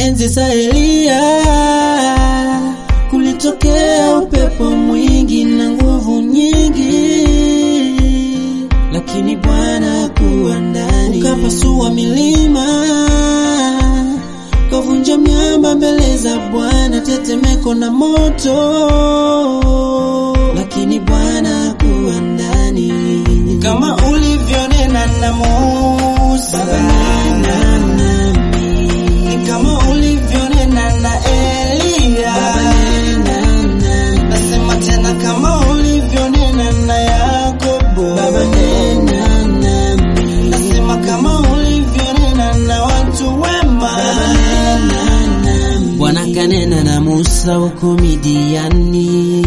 Enzi za Eliya kulitokea upepo mwingi na nguvu nyingi, lakini Bwana kuwa ndani, ukapasua milima, kavunja miamba mbele za Bwana, tetemeko na moto, lakini Bwana kuwa ndani, kama ulivyonena na Musa, nena nami, kama ulivyonena na Eliya, nasema tena kama ulivyonena na Yakobo, nasema kama ulivyonena na watu wema. Bwana kanena na Musa huko Midiani,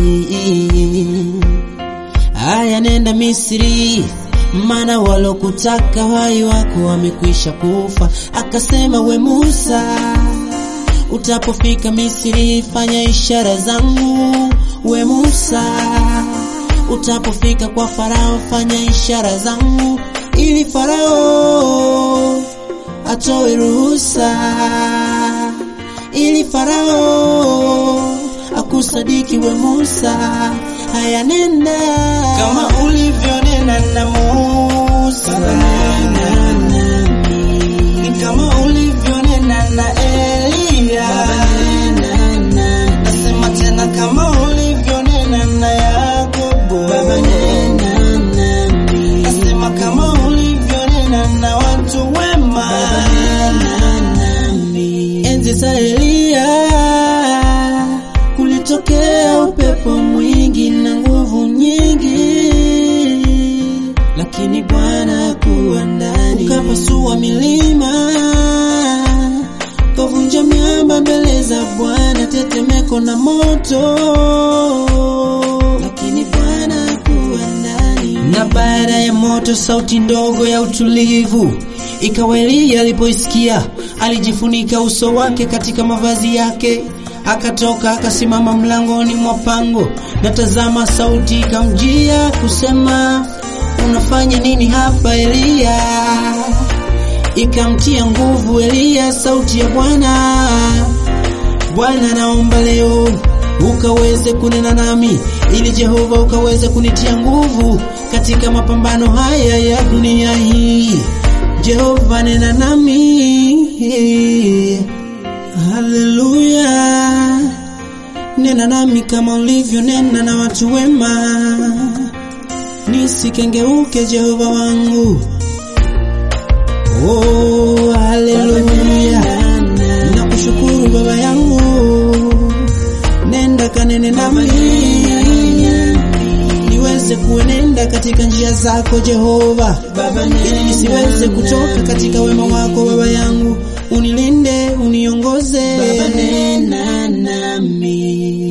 haya nenda Misri, maana walokutaka wai wako wamekwisha kufa. Akasema we Musa, utapofika Misri fanya ishara zangu. We Musa, utapofika kwa Farao fanya ishara zangu, ili Farao atoe ruhusa, ili Farao akusadiki we Musa. Haya, nenda kama ulivyonena na Musa, ni kama ulivyonena na Eliya, nasema tena kama ulivyonena na Yakobo, nasema kama ulivyonena na watu wema. Enzi za Eliya kulitokea upepo mwingi na nguvu nyingi, lakini Bwana kuwa ndani, ukapasua milima, kavunja miamba mbele za Bwana, tetemeko na moto, lakini Bwana kuwa ndani. Na baada ya moto, sauti ndogo ya utulivu ikawa. Eliya alipoisikia alijifunika uso wake katika mavazi yake, akatoka akasimama mlangoni mwa pango, na tazama, sauti ikamjia kusema, unafanya nini hapa Eliya? Ikamtia nguvu Eliya sauti ya Bwana, Bwana, naomba leo ukaweze kunena nami, ili Jehova ukaweze kunitia nguvu katika mapambano haya ya dunia hii. Jehova, nena nami, haleluya, nena nami kama ulivyonena na watu wema, nisikengeuke Jehova wangu. Oh, haleluya, nakushukuru Baba yangu, nenda kanene nami niweze kuenenda katika njia zako Jehova, ili nisiweze kutoka katika wema wako Baba yangu, unilinde uniongoze, Baba nena nami